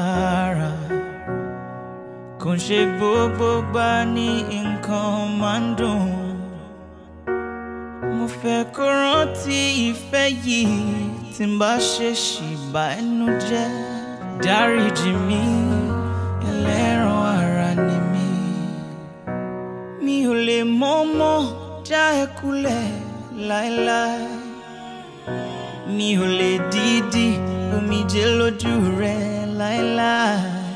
lára kò ń ṣe gbogbo gbà ní nǹkan máa ń dùn mo fẹ́ kó rántí ìfẹ́ yìí tí n bá ṣe ṣì bà ẹnu jẹ́ dáríjì mi ẹlẹ́ran ara ni mi mi ò lè mọ́mọ́ já ẹ kulẹ̀ láéláé mi ò lè dídí omijé lójú rẹ láéláé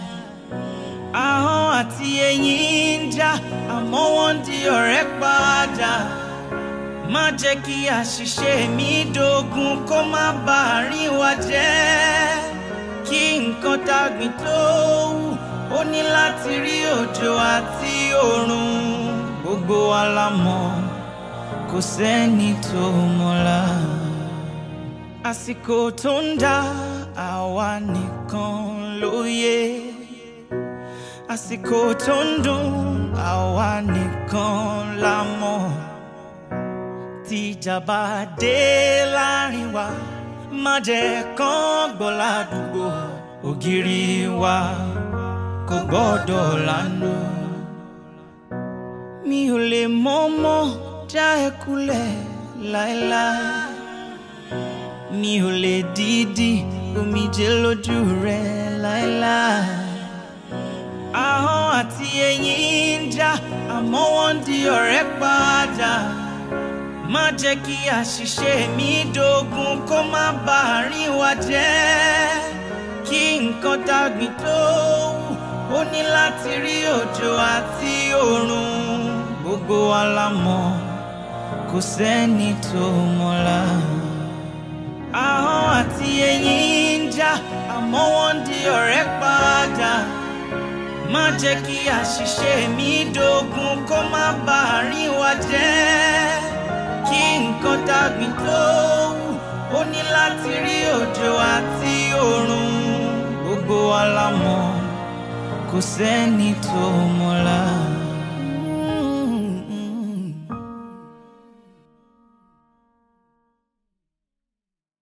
ahọ́n àti eyín ń já àmọ́ wọ́n di ọ̀rẹ́ padà má jẹ́ kí àṣìṣe mi dógún kó má bàa rí wa jẹ́ kí nǹkan tàgbìn tó wù ó ní láti rí òjò àti oòrùn gbogbo wa la mọ̀ kò sẹ́ni tó mọ̀la àsìkò tó ń dá àwa nìkan ló yẹ àsìkò tó ń dùn àwa nìkan la mọ̀ tíjà bá dé láàrin wa má jẹ́ kán gbọ́ ládùúgbò ògiri wa kò gbọ́dọ̀ lánà mi ò lè mọ́mọ́ já ẹ kulẹ̀ láéláé mi ò lè dídí omijé lójú rẹ láéláé ahọ́n àti eyín ń já àmọ́ wọ́n di ọ̀rẹ́ padà má jẹ́ kí àṣìṣe mi dógún kó má bàa rí wa jẹ́ kí nǹkan dàgbìn tó wù ó ní láti rí òjò àti oòrùn gbogbo wa la mọ̀ kò sẹ́ni tó mọ̀la ahọ́n àti eyín ń já àmọ́ wọ́n di ọ̀rẹ́ padà má jẹ́ kí àṣìṣe mi dógún kó má bàa rí wa jẹ́ kí nǹkan dàgbìn tó wù ó ní láti rí òjò àti oòrùn gbogbo wa la mọ̀ kò sẹ́ni tó mọ̀la.